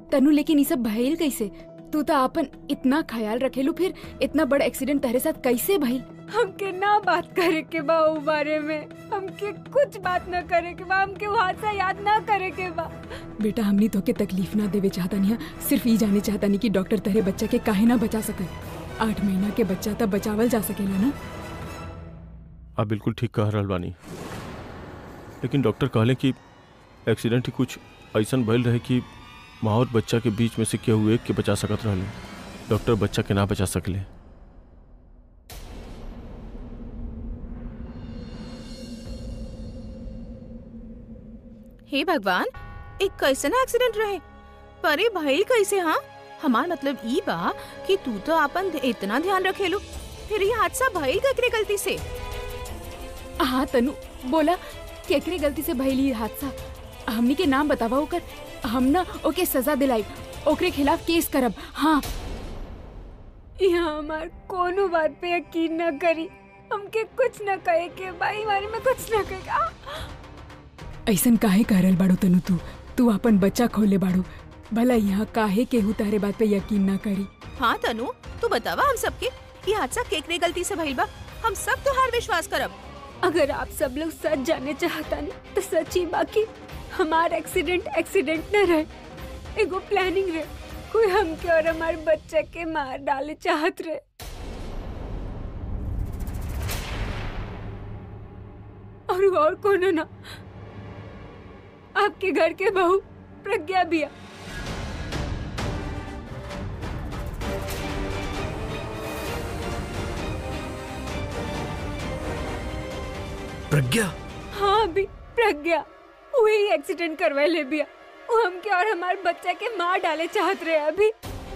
तनु लेकिन ये सब भइल कैसे तू तो अपन इतना ख्याल रखेलू फिर इतना बड़ा एक्सीडेंट तेरे साथ कैसे भइल हमके ना बात करे के बा उ बारे में हमके कुछ बात ना करे के बा हमके वो हादसा याद ना करे के बा बेटा हमनी तो के तकलीफ ना देवे चाहता नहीं सिर्फ ये जाने चाहता नहीं कि डॉक्टर तेरे बच्चा के काहे ना बचा सके आठ महीना के बच्चा तब बचावल जा सकेला ना आप बिल्कुल ठीक कह रहल बानी लेकिन डॉक्टर कहले कि एक्सीडेंट ही कुछ ऐसा भइल रहे कि माँ और बच्चा के बीच में से केहू एक के बचा सकत रहले डॉक्टर बच्चा के ना बचा सकले हे भगवान एक कैसन एक्सीडेंट रहे परे भइल कैसे हाँ हमार मतलब ई बा कि तू तो अपन इतना ध्यान रखेलू फिर ये हादसा भइल ककरे गलती से हाँ तनु बोला केकरे गलती से भइल ये हादसा हमनी के नाम बतावा ओकर हम ना ओके सजा दिलाई ओकरे खिलाफ केस करब हाँ यहाँ हमार कोनो बात पे यकीन न करी हमके कुछ न कहे के बाई बारे में कुछ न कहे के। आ! ऐसन काहे कह रहल बाड़ू तनु तू तू अपन बच्चा खोले बाड़ू भला यहाँ काहे केहू तारे बात पे यकीन ना करी हाँ तनु तू बतावा हम सबके ये हादसा केकरे गलती से भइल बा हम सब तोहार विश्वास करब अगर आप सब लोग सच जानने चाहता नहीं तो सच ही बाकी हमार एक्सीडेंट एक्सीडेंट न रहे एगो प्लानिंग रहे कोई हमके और हमारे बच्चे के मार डाले चाहत रहे और वो और कोनो ना आपके घर के बहू प्रज्ञा बिया प्रज्ञा हाँ अभी प्रज्ञा वही एक्सीडेंट करवाए ले बिया वो हमके और हमारे बच्चे के मार डाले चाहत रहे अभी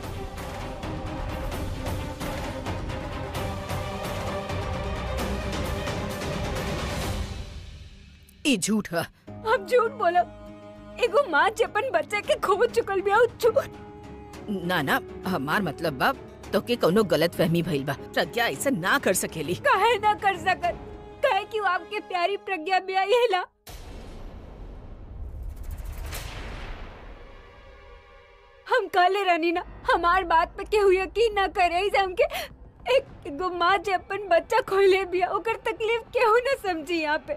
ई झूठ है अब झूठ बोलो एगो माँ जपन बच्चे के खो चुकल बिया उ झूठ ना ना हमार मतलब बा तो के कोनो गलत फहमी भइल बा प्रज्ञा ऐसा ना कर सकेली काहे ना कर सकत काहे कि वो आपके प्यारी प्रज्ञा बिया येला हम काले रानी ना हमार बात पे केहू यकीन ना करे इसे हमके एक एगो माँ जे अपन बच्चा खोले बिया ओकर तकलीफ केहू ना समझी यहाँ पे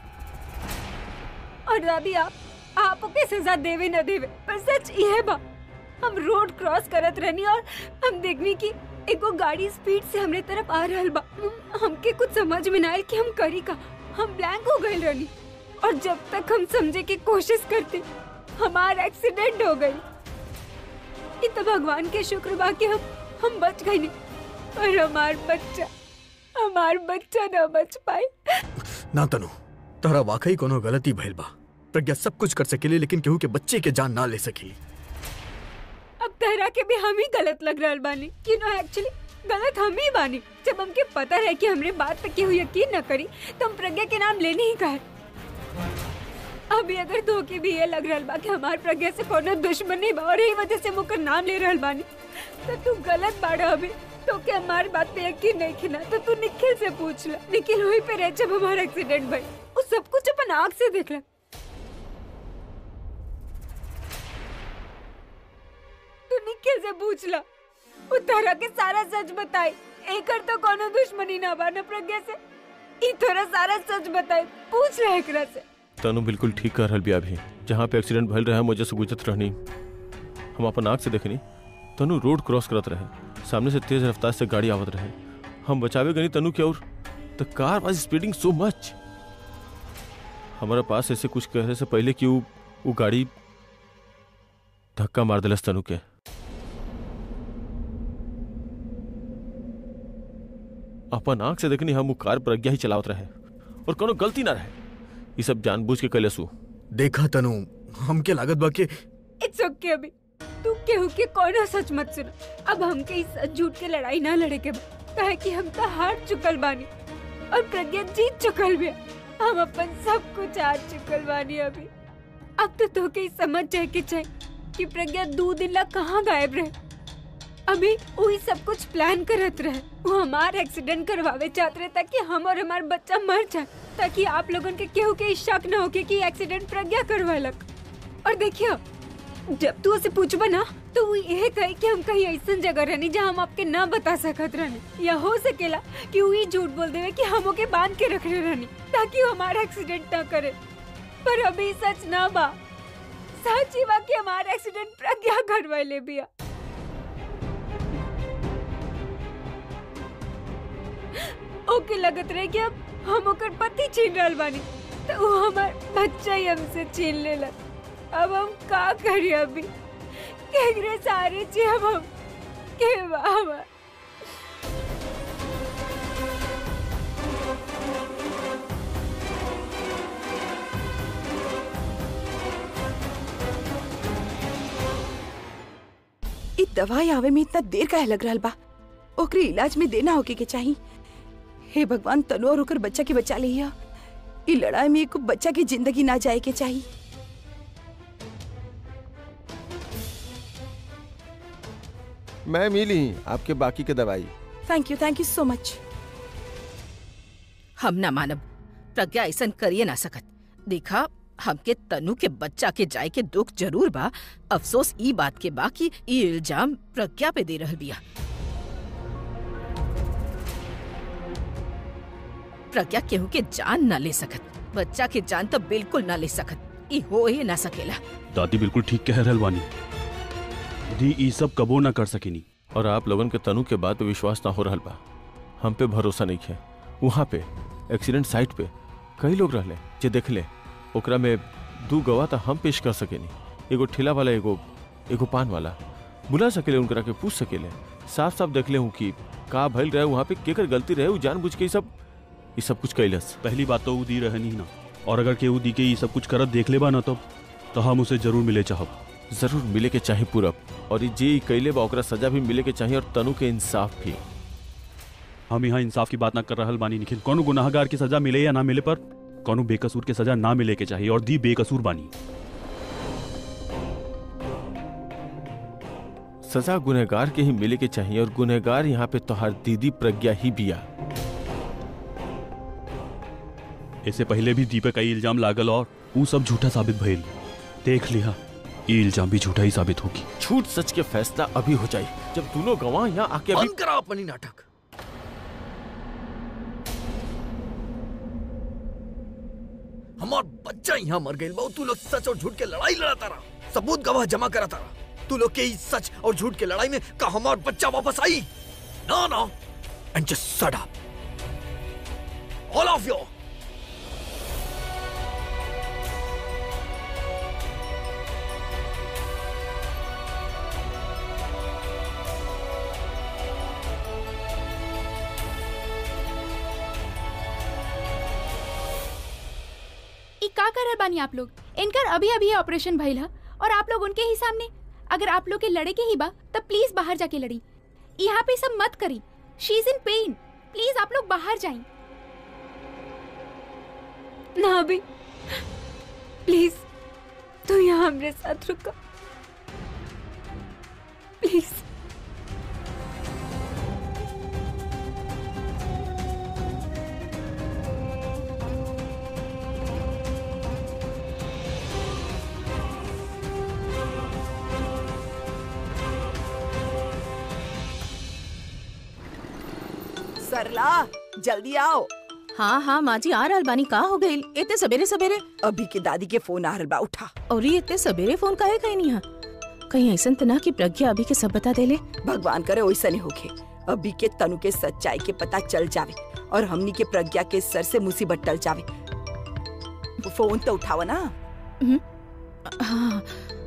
और दादी आप आप ओके सजा देवे न देवे पर सच ये बा हम रोड क्रॉस करत रहनी और हम देखनी की एगो गाड़ी स्पीड से हमरे तरफ आ रहल बा हम- हमके कुछ समझ में ना आयल कि हम करी का हम ब्लैंक हो गए रहनी और जब तक हम समझे की कोशिश करते हमार एक्सीडेंट हो गई ये तो भगवान के शुक्र बा कि हम हम बच गए नहीं और हमार बच्चा हमार बच्चा ना बच पाए ना तनु तोहरा वाकई कोनो गलती भइल बा प्रज्ञा सब कुछ कर सकेली लेकिन केहू के बच्चे के जान ना ले सकी अब तहरा के भी हम ही गलत लग रहा बानी यू नो एक्चुअली गलत हम ही बानी जब हमके पता है कि हमरे बात पे केहू यकीन न करी तो हम प्रज्ञा के नाम लेने ही कहे अभी अगर धोखे भी ये लग रहल बा कि हमार प्रज्ञा से कोनो दुश्मन नहीं बा और यही वजह से मुकर नाम ले रहल बानी तो तू गलत बाड़ा अभी तो के हमार बात पे यकीन नहीं खिना तो तू निखिल से पूछ ले निखिल वही पे रहे जब हमारा एक्सीडेंट भई वो सब कुछ अपन आँख से देख ले तू निखिल से पूछ ला वो तारा के सारा सच बताई एकर तो कोनो दुश्मनी ना बा न प्रज्ञा से ई तोरा सारा सच बताई पूछ ले एकरा से तनु बिल्कुल ठीक कह रहल बिया अभी जहाँ पे एक्सीडेंट भइल रहे मुझे से गुजरत रहनी हम अपन आँख से देखनी तनु रोड क्रॉस करत रहे सामने से तेज रफ्तार से गाड़ी आवत रहे हम बचावे गनी तनु के और द कार वाज स्पीडिंग सो मच हमारा पास ऐसे कुछ कहने से पहले कि वो वो गाड़ी धक्का मार दिलस तनु के अपन आँख से देखनी हम वो कार प्रज्ञा ही चलावत रहे और कोनो गलती ना रहे ये सब जानबूझ के कैलसू देखा तनु हमके लागत बा कि इट्स ओके अभी तू केहू के कोनो सच मत सुना अब हमके इस सच झूठ के लड़ाई ना लड़े के बा काहे कि हम तो हार चुकल बानी और प्रज्ञा जीत चुकल भी है। हम अपन सब कुछ हार चुकल बानी अभी अब तो तोके ही समझ जाए के चाहे कि प्रज्ञा दो दिन ला कहाँ गायब रहे अभी वही सब कुछ प्लान करत रहे वो हमार एक्सीडेंट करवावे चाहते रहे ताकि हम और हमार बच्चा मर जाए ताकि आप लोगन के केहू के शक न होके कि एक्सीडेंट प्रज्ञा करवालक और देखियो जब तू उसे पूछबा ना तो वो यह कहे कि हम कहीं ऐसा जगह रहनी जहाँ हम आपके ना बता सकत रहनी या हो सकेला कि वो ये झूठ बोल देवे कि हम ओके बांध के रखले रहनी ताकि वो हमारा एक्सीडेंट ना करे पर अभी सच ना बा सच ही बा कि हमारा एक्सीडेंट प्रज्ञा घरवाले बिया ओके लगत रहे कि अब हम ओकर पति छीन रहल बानी तो वो हमार बच्चा ही हमसे छीन लेला अब हम का करी अभी केकरे सारे ची अब हम के बाबा इ दवाई आवे में इतना देर काहे लग रहल बा ओकरे इलाज में देना होके के चाही हे भगवान तनु और ओकर बच्चा के बचा लिया इ लड़ाई में एको बच्चा की जिंदगी ना जाए के चाही मैं मिली आपके बाकी के दवाई thank you thank you so much हम ना मानब प्रज्ञा ऐसन करिए ना सकत देखा हमके तनु के बच्चा के जाए के दुख जरूर बा अफसोस ई बात के बा कि ई इल्जाम प्रज्ञा पे दे रहल बिया प्रज्ञा केहू के जान ना ले सकत बच्चा के जान तो बिल्कुल ना ले सकत ई हो ही ना सकेला दादी बिल्कुल ठीक कह रहल बानी दी ई सब कबो ना कर सकेनी और आप लोगन के तनु के बात पे विश्वास ना हो रहल बा हम पे भरोसा नहीं है वहाँ पे एक्सीडेंट साइट पे कई लोग रहले जे देखले ओकरा में दू गवाह तो हम पेश कर सकेनी एगो ठेला वाला एगो एगो पान वाला बुला सकेले उनकरा के पूछ सकेले साफ साफ देखले हूँ कि का भइल रहे वहाँ पे केकर गलती रहे उ जानबूझ के ई सब ई सब कुछ कैलस पहली बात तो ऊ दी रहनी ना और अगर केहू दी के ई सब कुछ करत देख ले बा ना तो तो हम उसे जरूर मिले चाहब जरूर मिले के चाहे पूरब और ई जे ई कैले बा ओकरा सजा भी मिले के चाहिए और तनु के इंसाफ भी हम यहाँ इंसाफ की बात ना कर रहल बानी निखिल कोनो गुनाहगार की सजा मिले या ना मिले पर कोनो बेकसूर के सजा ना मिले के चाहिए और दी बेकसूर बानी सजा गुनहगार के ही मिले के चाहिए और गुनहगार यहाँ पे तोहार दीदी प्रज्ञा ही बिया इससे पहले भी दी पे कई इल्जाम लागल और ऊ सब झूठा साबित भइल देख लिया ये इल्जाम भी झूठा ही साबित होगी झूठ सच के फैसला अभी हो जाए जब दोनों गवाह यहाँ आके अभी बंद करा अपनी नाटक हमार बच्चा यहाँ मर गई बहुत तू लोग सच और झूठ के लड़ाई लड़ाता रहा सबूत गवाह जमा कराता रहा तू लोग के इस सच और झूठ के लड़ाई में का हमार बच्चा वापस आई ना ना and just shut up all of you ई का करल बानी आप लोग इनकर अभी अभी ऑपरेशन भइल ह और आप लोग उनके ही सामने अगर आप लोग के लड़े के ही बा तब प्लीज बाहर जाके लड़ी यहाँ पे सब मत करी she is in pain please आप लोग बाहर जाएं ना अभी प्लीज तू यहाँ हमारे साथ रुका प्लीज सरला जल्दी आओ हाँ हाँ माँ जी आ रहल बानी का हो गई इतने सवेरे सवेरे अभी के दादी के फोन आ रहल बा उठा और ये इतने सवेरे फोन काहे कहीं नहीं है कहीं ऐसा तो ना कि प्रज्ञा अभी के सब बता देले भगवान करे वैसा नहीं होखे अभी के तनु के सच्चाई के पता चल जावे और हमनी के प्रज्ञा के सर से मुसीबत टल जावे फोन तो उठावा ना हाँ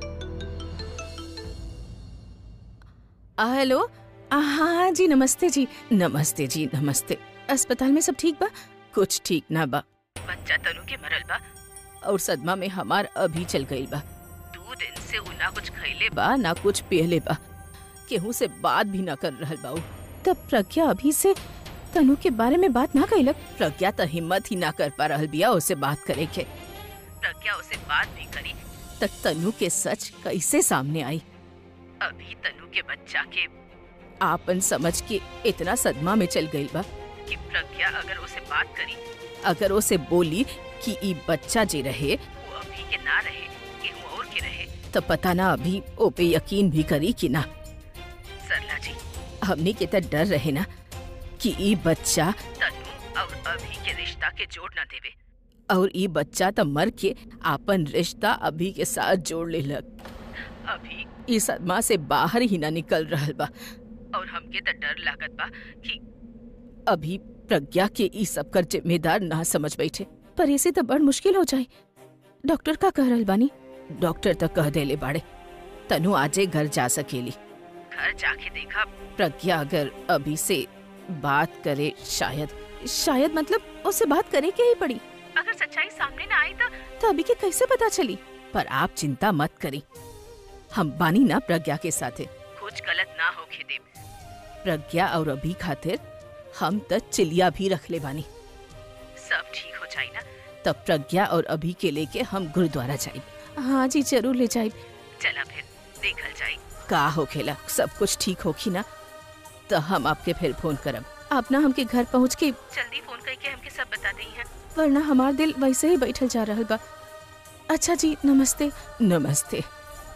आ, हेलो आ, हाँ हाँ जी नमस्ते जी नमस्ते जी नमस्ते अस्पताल में सब ठीक बा कुछ ठीक ना बा बच्चा तनु के मरल बा और सदमा में हमार अभी चल गई बा दो दिन से उ ना कुछ खैले बा ना कुछ पियले बा केहू से बात भी ना कर रहल बा उ। तब प्रज्ञा अभी से तनु के बारे में बात ना कैलक प्रज्ञा तो हिम्मत ही ना कर पा रहल बिया उससे बात करे के प्रज्ञा उसे बात भी करी तक तनु के सच कैसे सामने आई अभी तनु के बच्चा के आपन समझ के इतना सदमा में चल गई बा कि प्रज्ञा अगर उसे बात करी अगर उसे बोली कि ई बच्चा जे रहे वो अभी के ना रहे केहू और के रहे तो पता ना अभी ओपे यकीन भी करी कि ना सरला जी हमनी के तो डर रहे ना कि ई बच्चा तनु और अभी के रिश्ता के जोड़ ना देवे और ई बच्चा तो मर के आपन रिश्ता अभी के साथ जोड़ ले लग अभी ई सदमा से बाहर ही ना निकल रहल बा और हमके तो डर लागत बा कि अभी प्रज्ञा के ई सब कर जिम्मेदार ना समझ बैठे पर इसे तो बड़ मुश्किल हो जाए डॉक्टर का कह रहल बानी डॉक्टर तो कह देले बाड़े तनु आजे घर जा सकेली घर जाके देखा प्रज्ञा अगर अभी से बात करे शायद शायद मतलब उससे बात करे के ही पड़ी अगर सच्चाई सामने ना आई तो तो अभी के कैसे पता चली पर आप चिंता मत करी हम बानी ना प्रज्ञा के साथे कुछ गलत ना होके दे प्रज्ञा और अभी खातिर हम तो चिलिया भी रख ले बानी सब ठीक हो जाए ना तब प्रज्ञा और अभी के लेके हम गुरुद्वारा जाए हाँ जी जरूर ले जाए चला फिर देखल जाए का हो खेला सब कुछ ठीक होखी ना तो हम आपके फिर फोन करब आप ना हमके घर पहुँच के जल्दी फोन करके हमके सब बता दी है वरना हमार दिल वैसे ही बैठल जा रहल बा अच्छा जी नमस्ते नमस्ते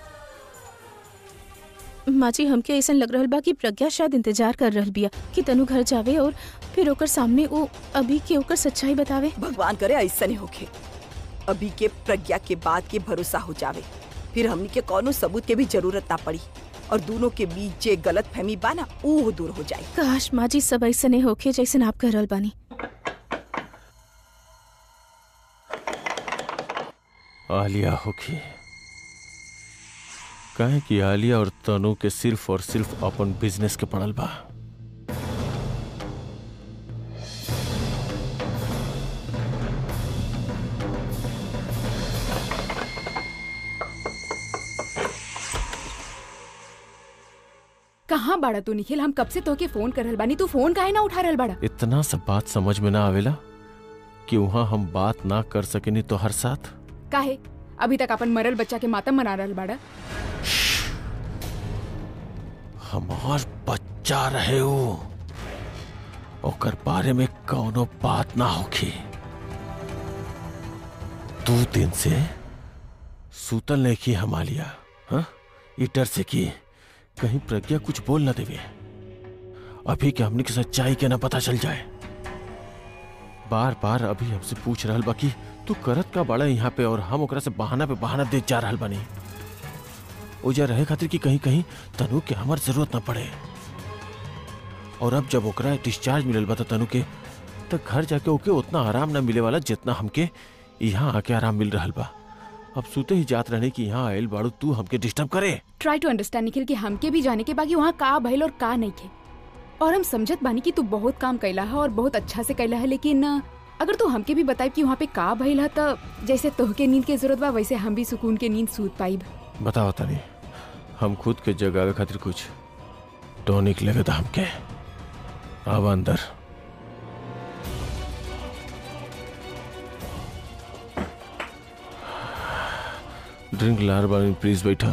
माँ जी हमके ऐसा लग रहल बा कि प्रज्ञा शायद इंतजार कर रहल बिया कि तनु घर जावे और फिर ओकर सामने वो अभी के ओकर सच्चाई बतावे भगवान करे ऐसा नहीं होखे अभी के प्रज्ञा के बात के भरोसा हो जावे फिर हमनी के कोनो सबूत के भी जरूरत ना पड़ी और दोनों के बीच जे गलत फहमी बा ना वो दूर हो जाए काश माँ जी सब ऐसा नहीं होके जैसे आप कह रहल बानी आलिया होखी काहे कि आलिया और तनु के सिर्फ और सिर्फ अपन बिजनेस के पड़ल बा कहाँ बाड़ा तू निखिल हम कब से तोके फोन कर रहल बानी तू फोन काहे ना उठा रहल बाड़ा इतना सब बात समझ में ना आवेला कि वहां हम बात ना कर सकेनी तो हर साथ काहे अभी तक अपन मरल बच्चा के मातम मना रहल बाड़ा हमार बच्चा रहे हो ओकर बारे में कौनो बात ना होखी दो दिन से सूतल नहीं की हमालिया हाँ इटर से की कहीं प्रज्ञा कुछ बोल ना देवे अभी के हमने की सच्चाई के ना पता चल जाए बार बार अभी हमसे पूछ रहल बा कि तू करत का बड़ा यहाँ पे और हम ओकरा से बहाना पे बहाना दे जा रहल बानी ओजा रहे खातिर कि कहीं कहीं तनु के हमार जरूरत ना पड़े और अब जब ओकरा डिस्चार्ज मिलल बा त तनु के तो घर जाके ओके उतना आराम ना मिले वाला जितना हमके यहाँ आके आराम मिल रहल बा अब सुते ही जात रहने की यहाँ आयल बाड़ू तू हमके डिस्टर्ब करे ट्राई टू अंडरस्टैंड निखिल कि हमके भी जाने के बाकी वहाँ का भइल और का नहीं खे और हम समझत बानी कि तू बहुत काम कैला है और बहुत अच्छा से कैला है लेकिन अ, अगर तू हमके भी बताई कि वहाँ पे का भइल है तो जैसे तोहके नींद के जरूरत बा वैसे हम भी सुकून के नींद सूत पाइब बताओ तनी हम खुद के जगावे खातिर कुछ टॉनिक लगे था हमके अब अंदर ड्रिंक लार बानी प्लीज बैठा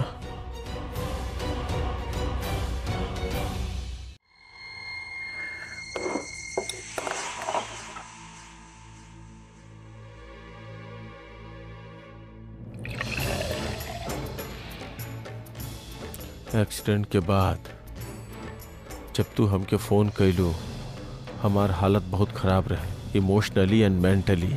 एक्सीडेंट के बाद जब तू हमके फोन कैलू हमार हालत बहुत खराब रहे इमोशनली एंड मेंटली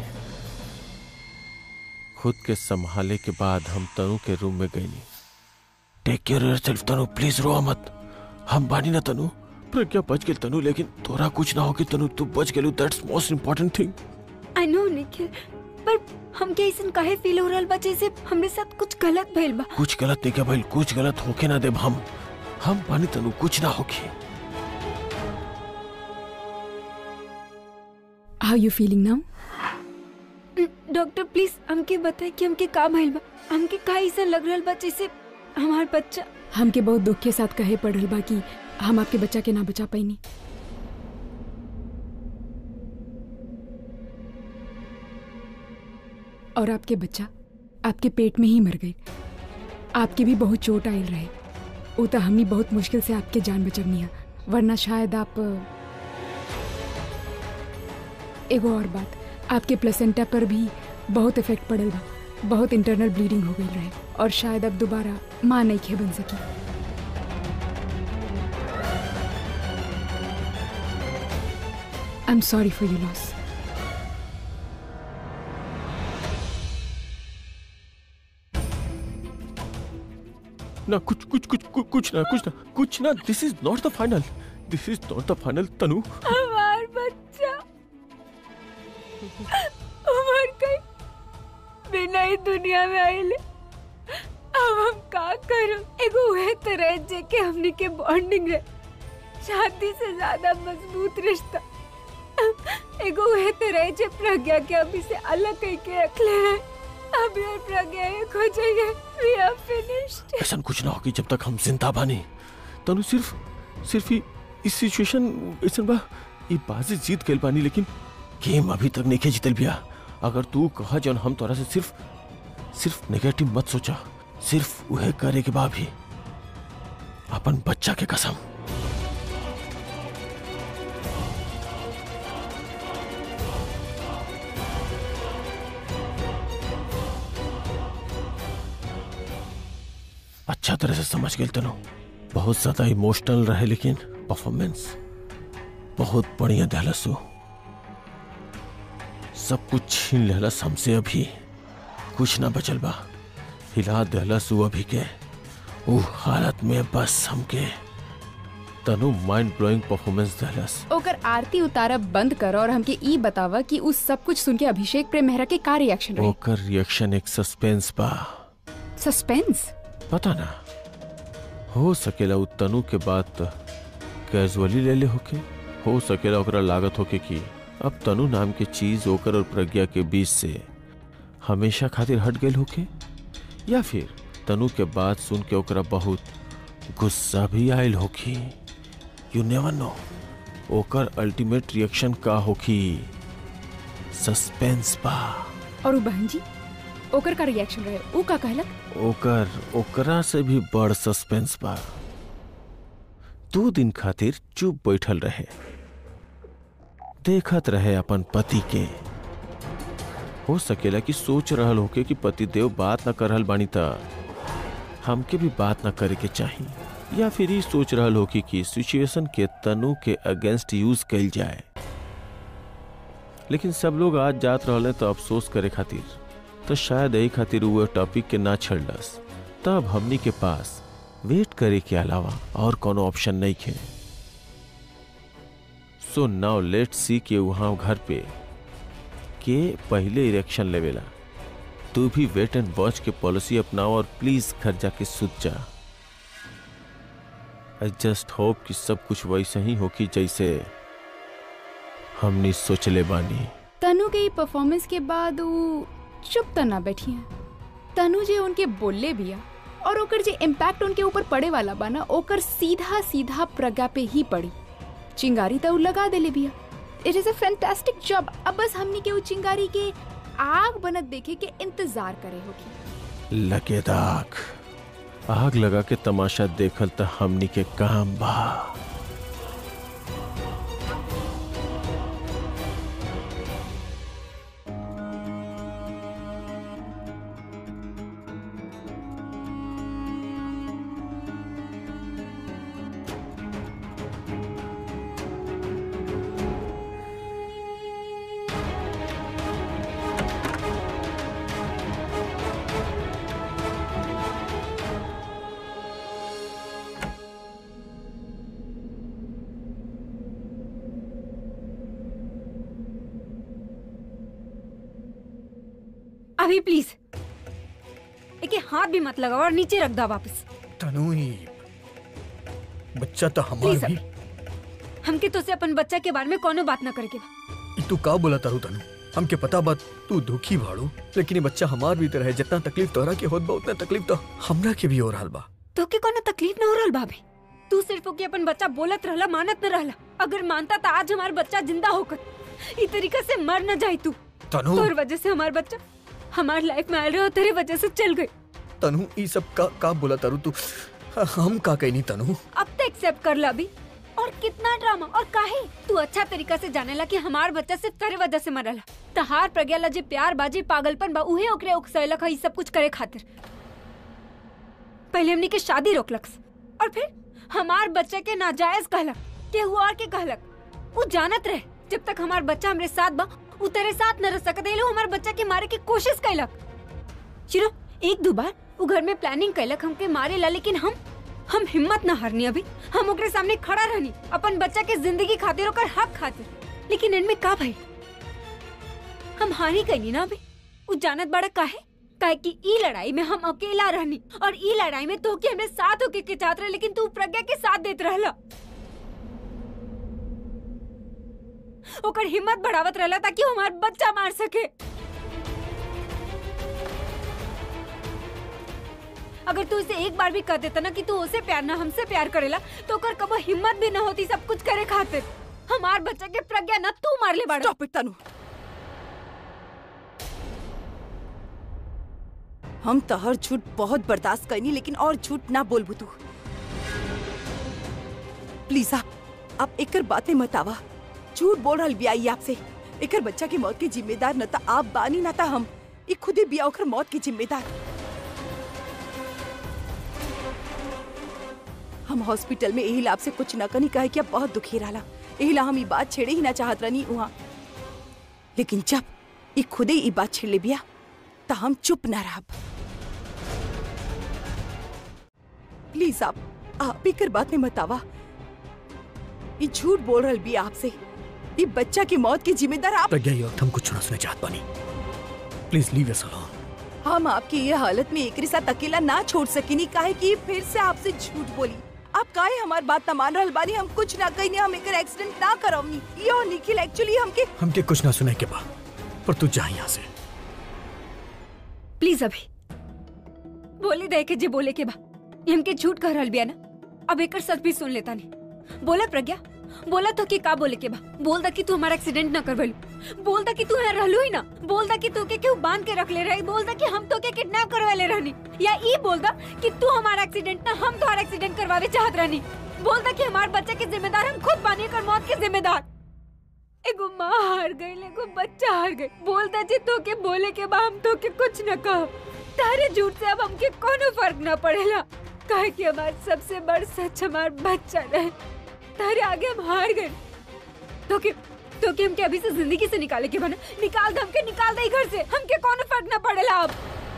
खुद के संभाले के बाद हम तनु के रूम में गईनी take care yourself Tanu please रो मत हम बानी ना तनु प्रज्ञा बच गेल तनु लेकिन तोरा कुछ ना होगी तनु तू बच गेलू that's most important thing I know Nikhil पर हमके ऐसन काहे फील हो रहल बा जैसे हमरे साथ कुछ गलत भइल बा कुछ गलत नहीं क्या भाई कुछ गलत होके ना देब हम हम बानी तनु कुछ ना होगी how you feeling now doctor please हमके बताए कि हमके का भइल बा हमके का ऐसा लग रहल बा जैसे हमार बच्चा हमके बहुत दुख के साथ कहे पड़ रहल बा कि हम आपके बच्चा के ना बचा पैनी और आपके बच्चा आपके पेट में ही मर गए आपके भी बहुत चोट आयल रहे वो तो हमनी बहुत मुश्किल से आपके जान बचवनी है वरना शायद आप एगो और बात आपके प्लेसेंटा पर भी बहुत इफेक्ट पड़ल बा बहुत इंटरनल ब्लीडिंग हो गई रहे और शायद अब दोबारा माँ नहीं खे बन सकी I am sorry for you loss ना कुछ कुछ कुछ कुछ कुछ ना कुछ ना कुछ ना this is not the final this is not the final Tanu हमार बच्चा उमर गई बिना ही दुनिया में आइले अब हम का करूं एगो वह तरह जे के हमनी के बॉन्डिंग है शादी से ज्यादा मजबूत रिश्ता एगो वह तरह जे प्रज्ञा के अभी से अलग कह के रखले हैं अभी और प्रज्ञा एक हो जाइए वी आर फिनिश्ड ऐसा कुछ ना होगी जब तक हम जिंदा बानी तनु सिर्फ सिर्फ ही इस सिचुएशन ऐसा बा ये बाजी जीत गइल बानी लेकिन गेम अभी तक नहीं जीतल बिया अगर तू कहा जौन हम तोरा से सिर्फ सिर्फ नेगेटिव मत सोचा सिर्फ वह करे के बाद भी अपन बच्चा के कसम अच्छा तरह से समझ गए तनु बहुत ज्यादा इमोशनल रहे लेकिन परफॉर्मेंस बहुत बढ़िया दहलसु सब कुछ छीन लेहलस हमसे अभी कुछ ना बचल बा हिला दहलसु अभी के ऊ हालत में बस हमके तनु माइंड ब्लोइंग परफॉर्मेंस दहलस ओकर आरती उतारब बंद कर और हमके ई बतावा कि उस सब कुछ सुन के अभिषेक प्रेम मेहरा के का रिएक्शन रहे ओकर रिएक्शन एक सस्पेंस बा सस्पेंस पता ना हो सकेला उ तनु के बात कैजुअली ले ले होके हो सकेला ओकरा लागत होके कि अब तनु नाम के चीज ओकर और प्रज्ञा के बीच से हमेशा खातिर हट गई होके या फिर तनु के बात सुन के ओकरा बहुत गुस्सा भी आयल होखी यू नेवर नो ओकर अल्टीमेट रिएक्शन का होखी सस्पेंस बा और उ बहन जी ओकर का रिएक्शन रहे उ का कहलक ओकर ओकरा से भी बड़ सस्पेंस बा दो दिन खातिर चुप बैठल रहे देखत रहे अपन पति के हो सकेला कि सोच रहल होके कि पति देव बात न कर रहल बानी त हमके भी बात न करे के चाही या फिर ही सोच रहल होके कि सिचुएशन के तनु के अगेंस्ट यूज कइल जाए लेकिन सब लोग आज जात रहले तो अफसोस करे खातिर तो शायद यही खातिर वो टॉपिक के ना छड़लस तब हमनी के पास वेट करे के अलावा और कोनो ऑप्शन नहीं खे सो नाउ लेट सी के वहां घर पे के पहले इलेक्शन लेवेला तू भी वेट एंड वॉच के पॉलिसी अपनाओ और प्लीज घर जाके सुत जा आई जस्ट होप कि सब कुछ वैसे ही हो कि जैसे हमनी सोचले बानी तनु के ई परफॉर्मेंस के बाद उ चुप त ना बैठी हैं तनु जे उनके बोलले बिया और ओकर जे इम्पैक्ट उनके ऊपर पड़े वाला बा ना ओकर सीधा सीधा प्रज्ञा पे ही पड़ी चिंगारी तो उ लगा देले बिया it is a fantastic job अब बस हमनी के उ चिंगारी के आग बनत देखे के इंतजार करे होगी लगे दाग आग लगा के तमाशा देखल त हमनी के काम बा अभी प्लीज एके हाथ भी मत लगाओ और नीचे रख दो वापस तनु ही बच्चा तो हमार प्लीज भी अभी हमके तो से अपन बच्चा के बारे में कोनो बात ना करे के बा ई तू का बोला तारू तनु हमके पता बात तू दुखी भाड़ू लेकिन ये बच्चा हमार भी तरह है जितना तकलीफ तोहरा के होत बा उतना तकलीफ तो हमरा के भी हो रहल बा तो के कोनो तकलीफ ना हो रहल भाभी तू सिर्फ ओके अपन बच्चा बोलत रहला मानत न रहला अगर मानता तो आज हमार बच्चा जिंदा होकर ई तरीका से मर न जाई तू तनु तोर वजह से हमार बच्चा हमार लाइफ में आयल रहा तेरे वजह से चल गई तनु ई सब का का बोला तारू तू हम का कहनी तनु अब तो एक्सेप्ट कर ला अभी और कितना ड्रामा और काहे तू अच्छा तरीका से जानेला कि हमार बच्चा सिर्फ तेरे वजह से मरला तहार प्रज्ञा ला जे प्यार बाजे पागलपन बा उहे ओकरे उकसैलक है ई सब कुछ करे खातिर पहले हमनी के शादी रोकलक्स और फिर हमार बच्चे के नाजायज कहलक केहू और के कहलक वो जानत रहे जब तक हमार बच्चा हमरे साथ बा उ तेरे साथ न रह सकत लो हमार बच्चा के मारे की कोशिश कैलक चिरो एक दो बार वो घर में प्लानिंग कैलक हमके मारे ला लेकिन हम हम हिम्मत न हारनी अभी हम ओकरे सामने खड़ा रहनी अपन बच्चा के जिंदगी खातिर ओकर हक खातिर लेकिन इनमें का भाई हम हारी गई ना अभी उ जानत बड़ा काहे काहे कि ई लड़ाई में हम अकेला रहनी और ई लड़ाई में तो के हमरे साथ होके के चाहत रहे लेकिन तू प्रज्ञा के साथ देत रहला ओकर हिम्मत बढ़ावत रहला ताकि वो हमार बच्चा मार सके अगर तू इसे एक बार भी कह देता ना कि तू उसे प्यार ना हमसे प्यार करेला तो ओकर कबो हिम्मत भी ना होती सब कुछ करे खातिर हमार बच्चा के प्रज्ञा ना तू मार ले बाड़ा स्टॉप इट तनु हम तहर झूठ बहुत बर्दाश्त करनी लेकिन और झूठ ना बोलबू तू प्लीज आप आप एकर बातें मत आवा झूठ बोल रहल बिया ई आपसे एकर बच्चा की मौत के जिम्मेदार न ता आप बानी न ता हम ई खुदे बिया ओकर मौत के जिम्मेदार हम हॉस्पिटल में यही आपसे कुछ न कनी कहे कि अब बहुत दुखी रहला यही ला हम ई बात छेड़े ही ना चाहत रहनी वहाँ लेकिन जब ई खुदे ई बात छेड़ ले बिया त हम चुप ना रहब प्लीज आप आप एकर बात में मत आवा ई झूठ बोल रहल बिया आपसे ई बच्चा की मौत की जिम्मेदार आप प्रज्ञा ये वक्त हम कुछ ना सुने चाहत बानी प्लीज लीव अस अलोन हम आपकी ये हालत में एकरे साथ अकेला ना छोड़ सकेनी काहे कि फिर से आपसे झूठ बोली आप काहे हमार बात ना मान रहल बानी हम कुछ ना कहीं हम एकर एक्सीडेंट ना करवनी यो निखिल एक्चुअली हमके हमके कुछ ना सुने के बा पर तू जा यहाँ से प्लीज अभी बोले दे के जे बोले के बा ये हमके झूठ कह रहल बिया ना अब एकर सच भी सुन लेता नहीं बोला प्रज्ञा बोला तो कि का बोले के बा बोल दा कि तू हमारा एक्सीडेंट ना करवेलू बोल दा कि तू यहाँ रहलू ही ना बोल दा कि तू के क्यों बांध के रख ले रही बोल दा कि हम तो के किडनैप करवाले रहनी या ई बोल दा कि तू हमारा एक्सीडेंट ना हम तुम्हारा एक्सीडेंट करवावे चाहत रहनी बोल दा कि हमारे बच्चे के जिम्मेदार हम खुद बानी कर मौत के जिम्मेदार एगो माँ हार गई एगो बच्चा हार गई बोलता जे तो के बोले के बा हम तो के कुछ न कहो तारे झूठ से अब हमके कोनो फर्क न पड़ेला काहे कि हमार सबसे बड़ सच हमार बच्चा रहे तारे आगे हम हार गए तो के तो के हमके अभी से जिंदगी से निकाले के बना निकाल दे हमके निकाल दे ई घर से हमके कोनो फर्क न पड़ेला अब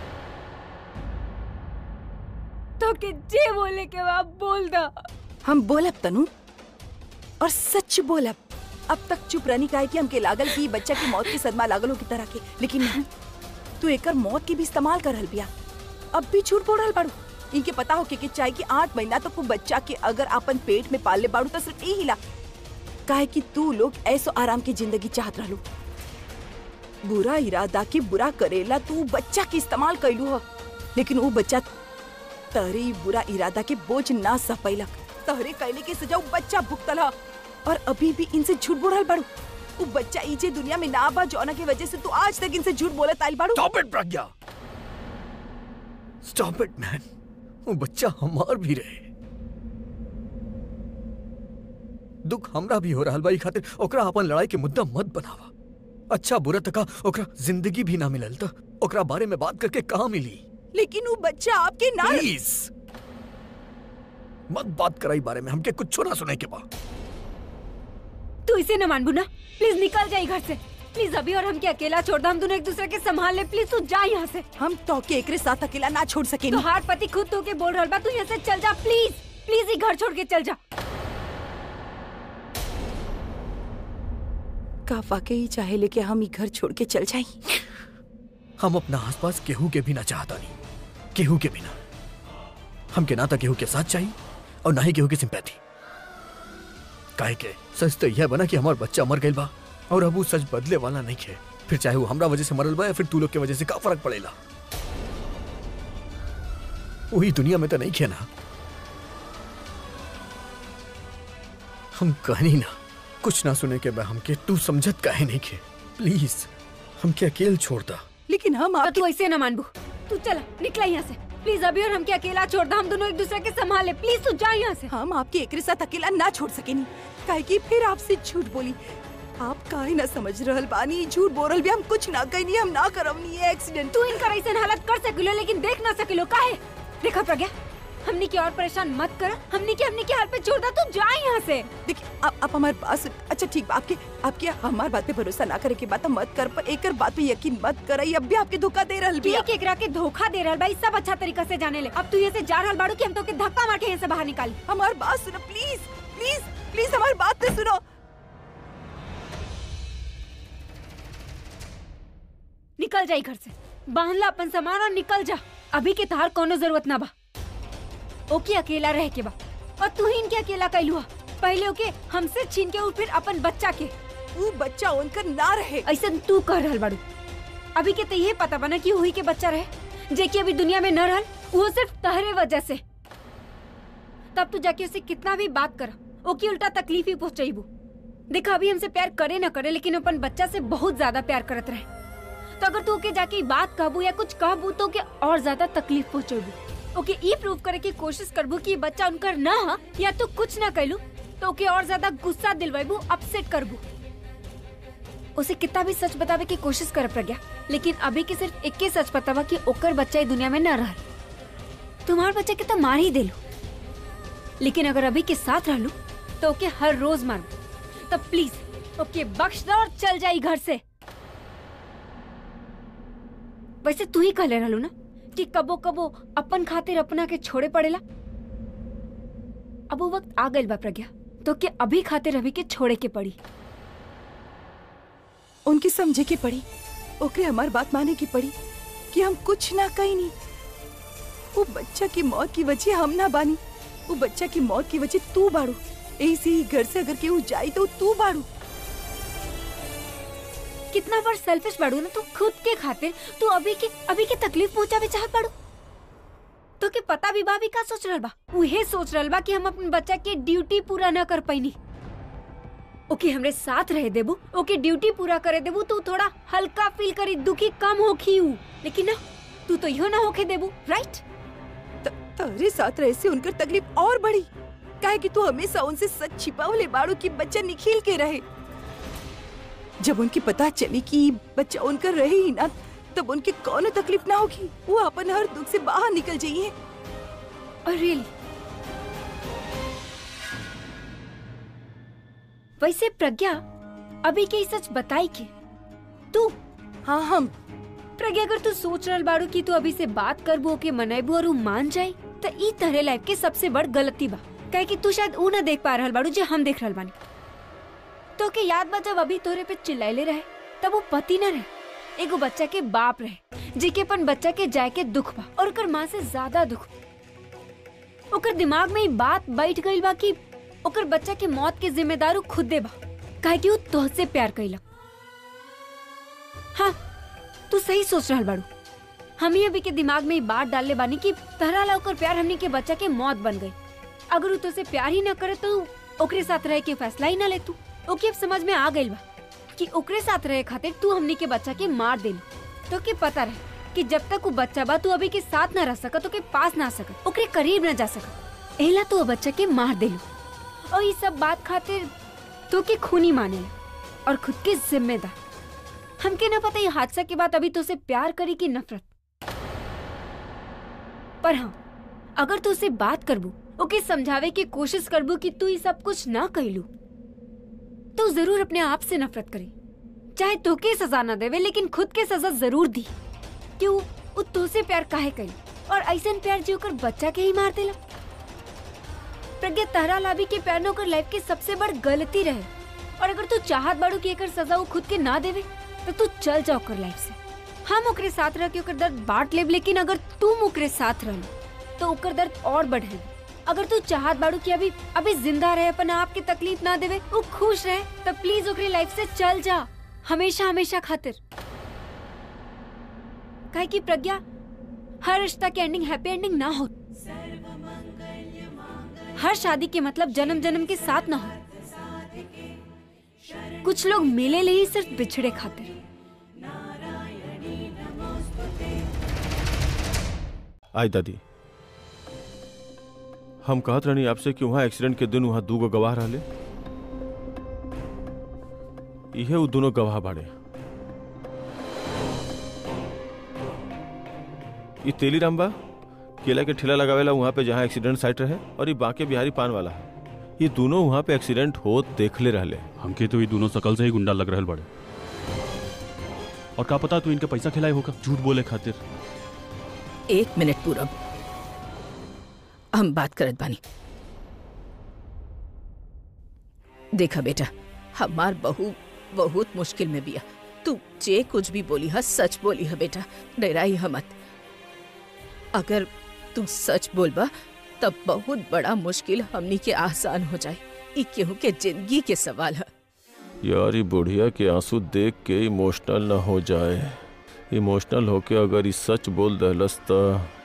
तो के जे बोले के बा बोल दा हम बोलब तनु और सच बोलब अब तक चुप रहनी काहे कि हमके लागल कि ई बच्चा की मौत के सदमा लागल हो की तरह के लेकिन नहीं तू एकर मौत के भी इस्तेमाल कर रहल बिया अब भी झूठ बोल रहल बाड़ू इनके पता हो के, कि चाहे कि आठ महीना तक वो बच्चा के अगर अपन पेट में पाल ले बाड़ू तो सिर्फ यही ला काहे कि तू लोग ऐसो आराम की जिंदगी चाहत रहलू बुरा इरादा के बुरा करेला तू बच्चा के इस्तेमाल कैलू हो लेकिन वो बच्चा तहरे ई बुरा इरादा के बोझ ना सह पैलक तहरे कैले के सजा उ बच्चा भुगतल ह। और अभी भी इनसे झूठ बोल रहल बाड़ू उ बच्चा इजे दुनिया में ना बा जौना के वजह से तू आज तक इनसे झूठ बोलत आइल बाड़ू stop it Pragya stop it man वो बच्चा हमार भी रहे दुख हमरा भी हो रहल बा ई खातिर ओकरा अपन लड़ाई के मुद्दा मत बनावा अच्छा बुरा तका ओकरा जिंदगी भी ना मिलल त ओकरा बारे में बात करके कहाँ मिली लेकिन वो बच्चा आपके ना प्लीज मत बात कराई बारे में हमके कुछ ना सुने के बा तू इसे न मानबू ना प्लीज निकल जाए घर से प्लीज अभी और हमके अकेला छोड़ दो हम दोनों एक दूसरे के संभाल ले प्लीज तू जा यहाँ से हम तो के एकरे साथ अकेला ना छोड़ सके तो हार पति खुद तो के बोल रहल बा तू यहाँ से चल जा प्लीज प्लीज ही घर छोड़ के चल जा का वाकई चाहे लेके हम ई घर छोड़ के चल जाई हम अपना आसपास केहू के भी ना चाहता नहीं केहू के बिना हमके ना तो केहू के साथ चाहिए और ना ही केहू की सिंपैथी काहे के सच तो यह बना कि हमार बच्चा मर गइल बा और अब वो सच बदले वाला नहीं है फिर चाहे वो हमरा वजह से मरल बा या फिर तू लोग के वजह से का फर्क पड़ेला वही दुनिया में तो नहीं खे ना हम कहनी ना कुछ ना सुने के बा हमके तू समझत काहे नहीं खे प्लीज हमके अकेले छोड़ दा लेकिन हम तो आपके तू ऐसे न मानबू तू चला निकला यहाँ से प्लीज अभी और हमके अकेला छोड़ दो हम दोनों एक दूसरे के संभाल ले प्लीज तू जा यहाँ से हम आपके एकरे साथ अकेला ना छोड़ सकेनी काहे कि फिर आपसे झूठ बोली आप काहे ना समझ रहल बानी झूठ बोल रहल भी हम कुछ ना कहीं हम ना करवनी है एक्सीडेंट तू इनका ऐसे हालत कर सकिलो लेकिन देख ना सकिलो काहे देखा प्रज्ञा हमनी की और परेशान मत कर हमनी के हमनी के हाल पे छोड़ दा तू जा यहाँ से देखिए आप आप हमारी बात सुन अच्छा ठीक बा आपके आपके हमार बात पे भरोसा ना करे के बात हम मत कर पर एकर बात पे यकीन मत कर अब भी आपके धोखा दे रहल के बिया केकरा के धोखा दे रहल भाई सब अच्छा तरीका से जाने ले अब तू यहाँ से जा रहल बाड़ू कि हम तो के धक्का मार के यहाँ से बाहर निकाली हमार बात सुनो प्लीज प्लीज प्लीज हमारी बात तो सुनो निकल जा ई घर से बांध ला अपन सामान और निकल जा अभी के तार कोनो जरूरत ना बा ओके अकेला रह के बा और तू ही इनके अकेला कैलू हा पहले ओके हमसे छीन के और फिर अपन बच्चा के वो बच्चा उनकर ना रहे ऐसा तू कर रहल बाड़ू अभी के तो ये पता बना कि वही के बच्चा रहे जे कि अभी दुनिया में न रहल वो सिर्फ तहरे वजह से तब तू जाके उसे कितना भी बात कर ओके उल्टा तकलीफ ही पहुंचाईबू देखा अभी हमसे प्यार करे ना करे लेकिन अपन बच्चा से बहुत ज्यादा प्यार करत रहे तो अगर तू ओके जाके ई बात कहबू या कुछ कहबू तो ओके और ज्यादा तकलीफ पहुंचेबू ओके ई प्रूव करे की कोशिश करबू कि ई बच्चा उनकर ना हा या तू कुछ ना कैलू तो ओके और ज्यादा गुस्सा दिलवाबू अपसेट करबू उसे कितना भी सच बतावे की कोशिश कर प्रज्ञा लेकिन अभी के सिर्फ एक के सच बतावा कि ओकर बच्चा ई दुनिया में न रह तुम्हार बच्चा के तो मार ही देलू लेकिन अगर अभी के साथ रहलू तो ओके हर रोज मारू तब प्लीज ओके बख्श दो और चल जाई घर से वैसे तू ही कहले रहलू ना कि कबो कबो अपन खातिर अपना के छोड़े पड़ेला अब वो वक्त आ गइल बा प्रज्ञा तो के अभी खातिर अभी के छोड़े के पड़ी उनकी समझे की पड़ी ओकरे हमार बात माने की पड़ी कि हम कुछ ना कही नहीं वो बच्चा की मौत की वजह हम ना बानी वो बच्चा की मौत की वजह तू बाड़ू ऐसे ही घर से अगर केहू जाई तो तू बाड़ू कितना बार सेल्फिश बाड़ू ना तू खुद के खातिर तू अभी के अभी के तकलीफ पहुंचावे चाहत बाड़ू तो के पता भी बा भी का सोच रहल बा उहे सोच रहल बा कि हम अपन बच्चा के ड्यूटी पूरा न कर पैनी ओके हमरे साथ रहे देबू ओके ड्यूटी पूरा करे देबू तू थोड़ा हल्का फील करी दुखी कम होखी हूँ लेकिन ना तू तो यो ना होके देबू राइट त- तारे साथ रहे से उनकर तकलीफ और बढ़ी काहे कि तू हमेशा उनसे सच छिपावले बाड़ू कि बच्चा निखिल के रहे जब उनकी पता चली कि बच्चा उनका रहे ही ना तब उनके कौन तकलीफ ना होगी वो अपन हर दुख से बाहर निकल जाइए और रियली वैसे प्रज्ञा अभी के ई सच बताई के तू हाँ हम प्रज्ञा अगर तू सोच रहल बाड़ू कि तू अभी से बात करबू ओके मनाइबू और उ मान जाई त ई तरह लाइफ के सबसे बड़ गलती बा काहे कि तू शायद ऊ ना देख पा रहल बाड़ू जे हम देख रहल बानी तो के याद बा जब अभी तोरे पे चिल्लाइले रहे तब वो पति न रहे एगो बच्चा के बाप रहे जेके अपन बच्चा के जाय के दुख बा और ओकर माँ से ज्यादा दुख ओकर दिमाग में ई बात बैठ गइल बा कि ओकर बच्चा के मौत के जिम्मेदार उ खुदे बा काहे कि उ तोहसे प्यार कइला हाँ तू सही सोच रहल बाड़ू हम ही अभी के दिमाग में ई बात डालले बानी कि तहरा ला ओकर प्यार हमनी के बच्चा के मौत बन गई अगर उ तुझसे प्यार ही ना करे तो ओकरे साथ रहे के फैसला ही ना ले तू ओके अब समझ में आ गइल बा कि ओकरे साथ रहे खातिर तू हमनी के बच्चा के मार देलू तो के पता रहे कि जब तक वो बच्चा बा तू अभी के साथ ना रह सकत ओके पास ना सकत ओकरे करीब ना जा सकत एला तू वो बच्चा के मार देलू और ये सब बात खातिर तो के खूनी माने और खुद के जिम्मेदार हमके ना पता ये हादसा के बाद अभी तो उसे प्यार करी कि नफरत पर हाँ अगर तू उसे बात करबू ओके समझावे की कोशिश करबू कि तू ये सब कुछ ना कहलू तो जरूर अपने आप से नफरत करे चाहे तो के सजा ना देवे लेकिन खुद के सजा जरूर दी क्यों वो तुझसे प्यार काहे करी और ऐसा प्यार जो कर बच्चा के ही मार देला प्रज्ञा तहरा लाभी के प्यार न ओकर लाइफ के सबसे बड़ गलती रहे और अगर तू चाहत बाड़ू कि एकर सजा वो खुद के ना देवे तो तू चल जा ओकर लाइफ से हम ओकरे साथ रह के ओकर दर्द बांट लेब लेकिन अगर तुम ओकरे साथ रह तो ओकर दर्द और बढ़े अगर तू चाहत बाड़ू कि अभी अभी जिंदा रहे अपन आप के तकलीफ ना देवे वो खुश रहे तो प्लीज ओकरे लाइफ से चल जा हमेशा हमेशा खातिर काहे कि प्रज्ञा हर रिश्ता की एंडिंग हैप्पी एंडिंग ना हो हर शादी के मतलब जन्म जन्म के साथ ना हो कुछ लोग मिले ले ही सिर्फ बिछड़े खातिर आई दादी हम कहत रहनी आपसे कि वहाँ एक्सीडेंट के दिन वहाँ दूगो गवाह रहले इहे उ दोनों गवाह बाड़े ये तेलीराम बा केला के ठेला लगावेला वहाँ पे जहाँ एक्सीडेंट साइट रहे और ये बांके बिहारी पान वाला है ये दोनों वहाँ पे एक्सीडेंट हो देखले रहले हमके तो ये दोनों शकल से ही गुंडा लग रहल बड़े और का पता तू इनके पैसा खिलाए होगा झूठ बोले खातिर एक मिनट पूरब हम बात करत बानी देखा बेटा हमार बहू बहुत मुश्किल में बिया तू जे कुछ भी बोली है सच बोली है बेटा डराई है मत अगर तू सच बोलबा तब बहुत बड़ा मुश्किल हमनी के आसान हो जाए ई केहू के जिंदगी के सवाल है यार ये बुढ़िया के आंसू देख के इमोशनल ना हो जाए इमोशनल होके अगर ये सच बोल दहलस त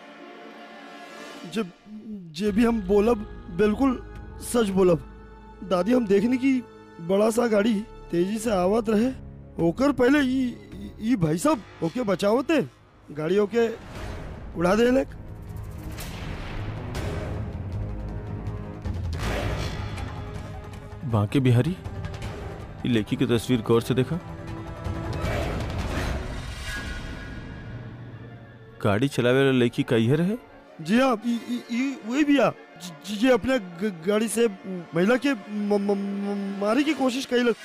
जब जे भी हम बोलब बिल्कुल सच बोलब दादी हम देखनी की बड़ा सा गाड़ी तेजी से आवत रहे ओकर पहले ई ई भाई साहब ओके बचावते गाड़ी ओके उड़ा दे लेक बांके बिहारी ये लेखी की तस्वीर गौर से देखा गाड़ी चलावे वाला लेखी का ये रहे जी हाँ ई ई ई वही भैया जी जी अपने ग- गाड़ी से महिला के म- म- म- मारे की कोशिश कैलक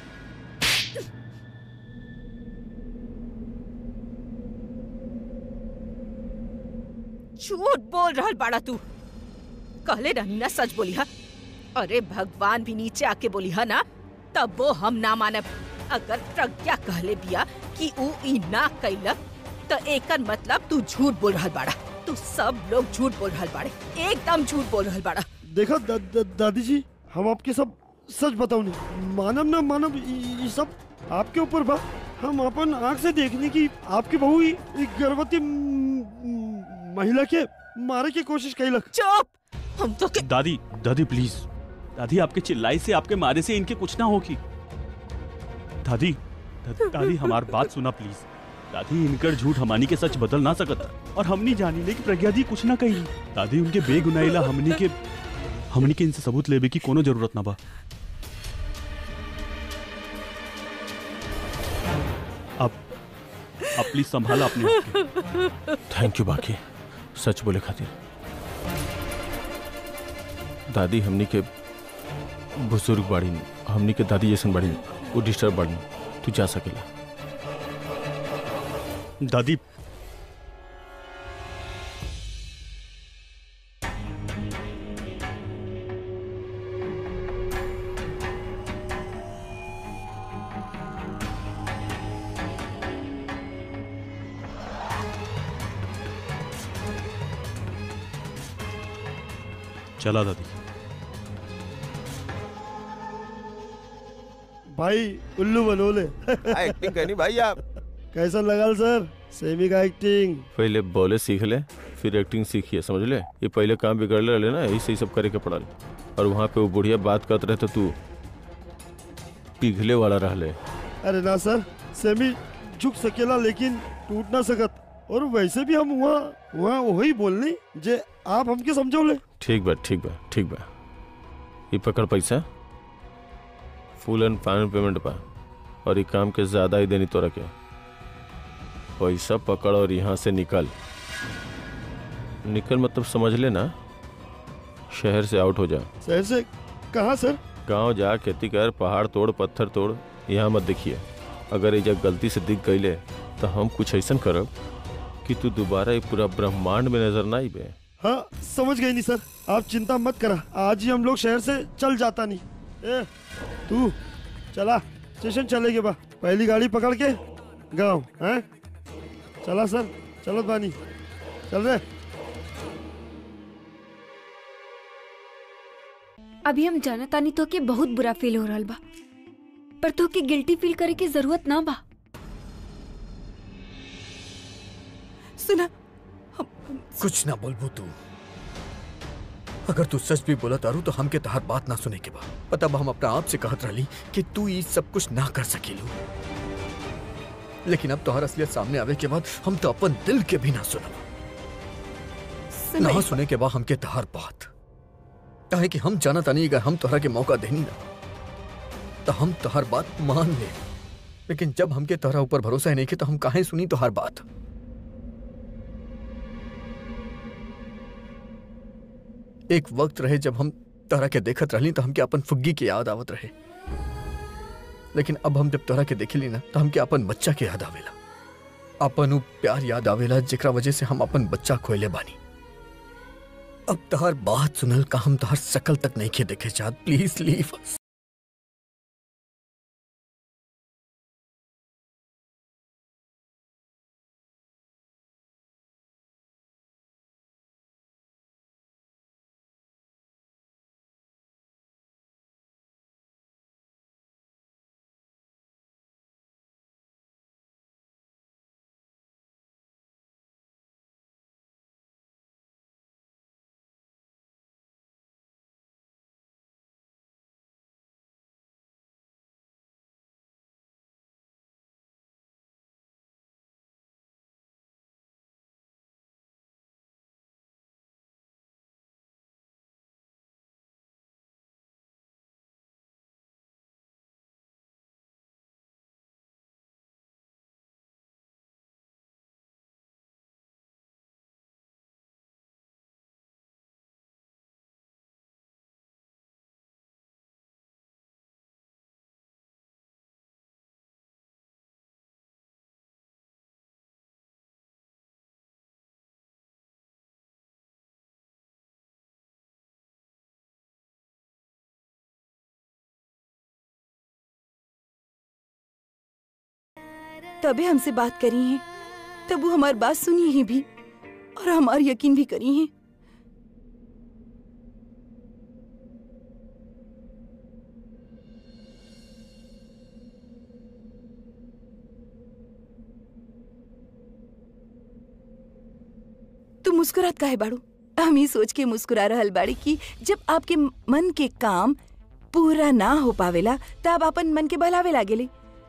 झूठ बोल रहल बाड़ा तू कहले रहनी ना सच बोली हा अरे भगवान भी नीचे आके बोली हा ना तब वो हम ना मानब अगर प्रज्ञा कहले बिया कि ऊ ई ना कैलक तो एकर मतलब तू झूठ बोल रहल बाड़ा तू सब लोग झूठ बोल रहल बाड़े एकदम झूठ बोल रहल बाड़ा देखा दा, दा, दादी जी हम आपके सब सच बताओ नहीं मानव ना मानव ये सब आपके ऊपर बा हम अपन आंख से देखने की आपकी बहू ही एक गर्भवती म- म- महिला के मारे की कोशिश कैलक चुप हम तो के दादी दादी प्लीज दादी आपके चिल्लाई से आपके मारे से इनके कुछ ना होगी दादी दादी, दादी हमार बात सुना प्लीज दादी इनकर झूठ हमानी के सच बदल ना सकत और हमनी जानी ले कि प्रज्ञा दी कुछ ना कही दादी उनके बेगुनाहिला हमनी के हमनी के इनसे सबूत लेबे की कोनो जरूरत ना बा अब अब प्लीज संभाला अपने आप के। थैंक यू बाकी सच बोले खातिर दादी हमनी के बुजुर्ग बाड़ी हमनी के दादी जैसन बाड़ी वो डिस्टर्ब बाड़ी तू जा सकेला दादी चला दादी भाई उल्लू बनोले एक्टिंग करनी भाई आप कैसा लगा सर सेमी का एक्टिंग पहले बोले सीख ले फिर एक्टिंग सीखिए समझ ले ये पहले काम बिगड़ रहे ना यही से ही सब करे के पड़ल और वहाँ पे वो बुढ़िया बात करते रहे तो तू पिघले वाला रह ले अरे ना सर सेमी झुक सकेला लेकिन टूट ना सकत और वैसे भी हम वहाँ वहाँ वही बोलनी जे आप हमके समझौले ठीक बा ठीक बा ठीक बा ये पकड़ पैसा फुल एंड फाइनल पेमेंट बा और ये काम के ज्यादा ही देनी तोरा के पैसा पकड़ और यहाँ से निकल निकल मतलब समझ ले ना शहर से आउट हो जा शहर से कहाँ सर गांव जा खेती कर पहाड़ तोड़ पत्थर तोड़ यहाँ मत देखिए अगर ये जब गलती से दिख गईले तो हम कुछ ऐसा करब कि तू दोबारा ये पूरा ब्रह्मांड में नजर ना आईबे हाँ समझ गई नहीं सर आप चिंता मत करा आज ही हम लोग शहर से चल जाता नहीं ए तू चला स्टेशन चलेगे बा पहली गाड़ी पकड़ के गाँव हैं चला सर चलत बानी चल रे अभी हम जाना तानी तो के बहुत बुरा फील हो रहा बा पर तो के गिल्टी फील करे की जरूरत ना बा सुना कुछ ना बोलबू तू अगर तू सच भी बोला तारू तो हमके तहार बात ना सुने के बा पता बा हम अपना आप से कहत रहली कि तू ये सब कुछ ना कर सकेलू लेकिन अब तोहर असलियत सामने आवे के बाद हम तो अपन दिल के भी ना सुनब ना सुना सुने के बाद हमके तहार बात काहे कि हम जाना तानी अगर हम तोहरा के मौका देनी ना तो हम तोहर बात मान ले लेकिन जब हमके तोहरा ऊपर भरोसा ही नहीं के तो हम काहे सुनी तोहर बात एक वक्त रहे जब हम तोहरा के देखत रहली तो हमके अपन फुग्गी की याद आवत रहे लेकिन अब हम जब तोहरा के देखली ना तो हमके अपन बच्चा के याद आवेला अपन उ प्यार याद आवेला जेकरा वजह से हम अपन बच्चा खोले बानी अब तोहर बात सुनल का हम तोहर शकल तक नहीं के देखे चाहत प्लीज लीव अस तबे हमसे बात करी हैं तब वो हमारी बात सुनी ही भी और हमार यकीन भी करी हैं तू मुस्कुरात काहे बाड़ू हम ही सोच के मुस्कुरा रहल बाड़ी कि जब आपके मन के काम पूरा ना हो पावेला तब अपन मन के बहलावे लागेले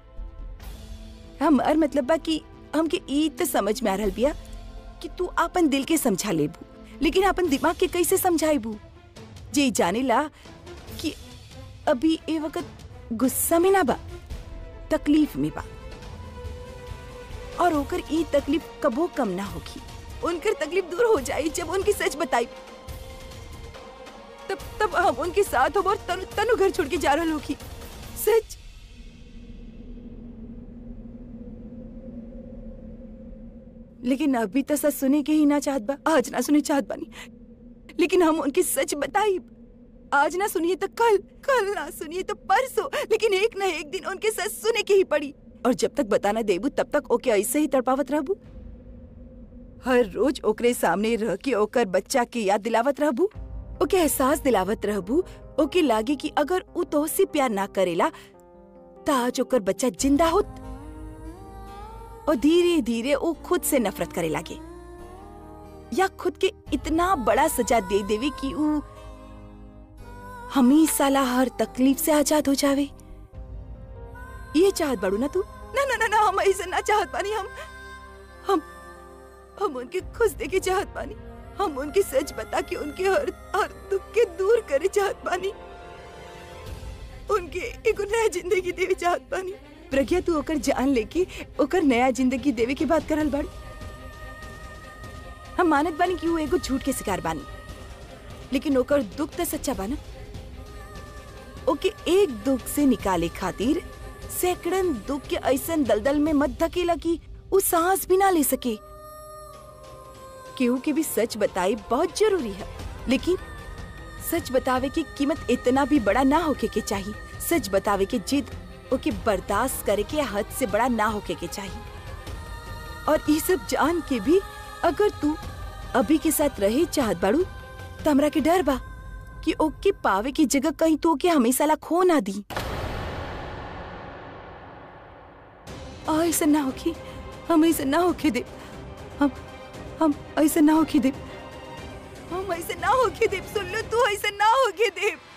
हमार मतलब बा कि हमके ई त समझ में आ रहल बिया कि तू अपन दिल के समझा लेबू लेकिन अपन दिमाग के कैसे समझाइबू जे जाने ला कि अभी ए वक्त गुस्सा में ना बा तकलीफ में बा और ओकर ई तकलीफ कबो कम ना होगी उनकर तकलीफ दूर हो जाई जब उनकी सच बताई तब तब हम उनके साथ हो और तनु, तनु घर छोड़ के जा रहल होगी सच लेकिन अभी तो सच सुने के ही ना चाहत बा आज ना सुने चाहत बानी लेकिन हम उनकी सच बताई आज ना सुनिए तो कल कल ना सुनिए तो परसों लेकिन एक ना एक दिन उनके सच सुने के ही पड़ी और जब तक बताना देबू तब तक ओके ऐसे ही तड़पावत रहबू हर रोज ओकरे सामने रह के ओकर बच्चा के याद दिलावत रहबू ओके एहसास दिलावत रहबू ओके लागे कि अगर उ तोहसे प्यार ना करेला त आज ओकर बच्चा जिंदा होत और धीरे धीरे वो खुद से नफरत करे लागे या खुद के इतना बड़ा सजा दे देवे कि वो हमेशा ला हर तकलीफ से आजाद हो जावे ये चाहत बड़ू ना तू ना ना ना ना हम ऐसे ना चाहत पानी हम हम हम उनके खुश देखे चाहत पानी हम उनकी सच बता के उनके हर हर दुख के दूर करे चाहत पानी उनके एक नया जिंदगी देवे चाहत पानी प्रज्ञा तू ओकर जान लेके ओकर नया जिंदगी देवे की बात करल बाड़ी हम मानत बानी कि वो एगो झूठ के शिकार बानी लेकिन ओकर दुख तो सच्चा बाना ओके एक दुख से निकाले खातिर सैकड़न दुख के ऐसन दलदल में मत धकेला कि वो सांस भी ना ले सके केहू के भी सच बताई बहुत जरूरी है लेकिन सच बतावे की कीमत इतना भी बड़ा ना होके के चाहिए सच बतावे के जिद ओके बर्दाश्त करे के हद से बड़ा ना होके के चाहिए और ये सब जान के भी अगर तू अभी के साथ रहे चाहत बाड़ू तो हमरा के डर बा कि ओके पावे की जगह कहीं तो ओके हमेशा ला खो ना दी आ, ऐसा ना होके हम ऐसा ना होके दे हम हम ऐसा ना होके दे हम ऐसा ना होके दे सुन लो तू ऐसा ना होके दे